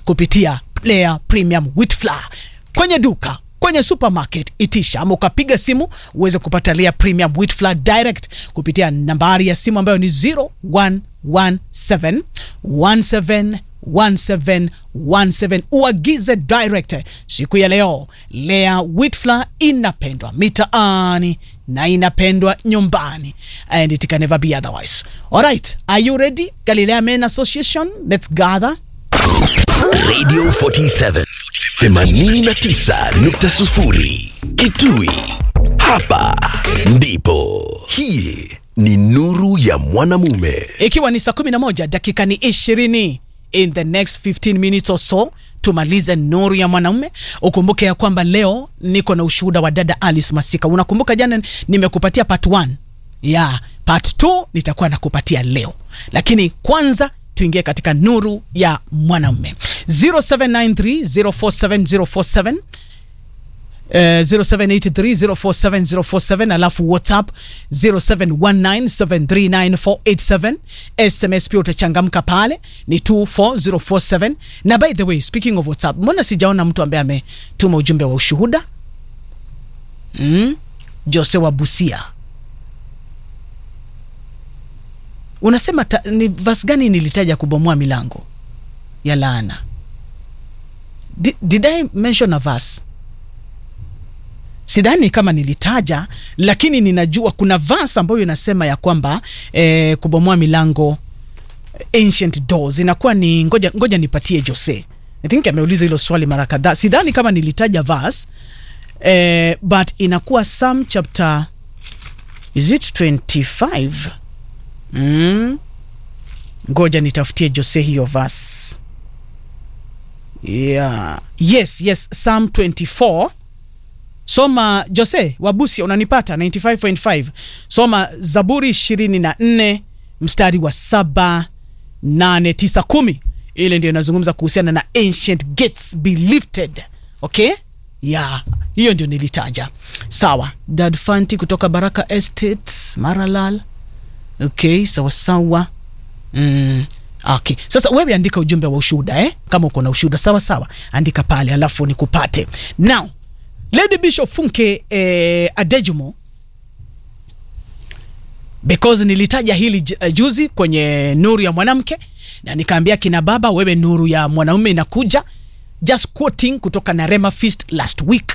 kupitia Player Premium Wheat Flour kwenye duka kwenye supermarket itisha ama ukapiga simu uweze kupata Lea Premium Wheat Flour direct kupitia nambari ya simu ambayo ni 0117 17 1717 uagize direct siku ya leo. Lea Wheat Flour inapendwa mitaani na inapendwa nyumbani and it can never be otherwise. Alright, are you ready? Galilea Men Association, let's gather. Radio 47 89.0 Kitui. Hapa ndipo. Hii ni nuru ya mwanamume. ikiwa ni saa 11 dakika ni 20 in the next 15 minutes or so tumalize nuru ya mwanaume ukumbuke ya kwamba leo niko na ushuhuda wa dada alice masika unakumbuka jana nimekupatia part 1 ya part 2 nitakuwa nakupatia leo lakini kwanza tuingie katika nuru ya mwanaume 0793 047047 Uh, 0783047047 alafu whatsapp 0719739487 sms pia utachangamka pale ni 24047 na by the way speaking of whatsapp mbona sijaona mtu ambaye ametuma ujumbe wa ushuhuda mm? jose wa busia unasema ta, ni vas gani nilitaja kubomoa milango ya laana did, did i mention a verse sidhani kama nilitaja lakini ninajua kuna vas ambayo inasema ya kwamba eh, kubomoa milango ancient doors inakuwa ni ngoja, ngoja nipatie jose i think ameuliza hilo swali mara kadhaa sidhani kama nilitaja vas eh, but inakuwa some chapter is it 25 mm. ngoja nitafutie jose hiyo vas yeah. yes yes psalm 24 soma jose wabusia unanipata 95.5 soma zaburi 24 mstari wa saba nane tisa kumi ile ndio inazungumza kuhusiana na ancient gates be lifted okay ya hiyo ndio nilitaja sawa dad fanti kutoka baraka estate maralal okay sawa sawa mm. Okay. Sasa wewe andika ujumbe wa ushuhuda eh? Kama uko na ushuhuda sawa sawa, andika pale alafu nikupate. Now, Lady Bishop Funke eh, Adejumo because nilitaja hili j- uh, juzi kwenye nuru ya mwanamke na nikaambia kina baba, wewe nuru ya mwanaume inakuja, just quoting kutoka na Rema Feast last week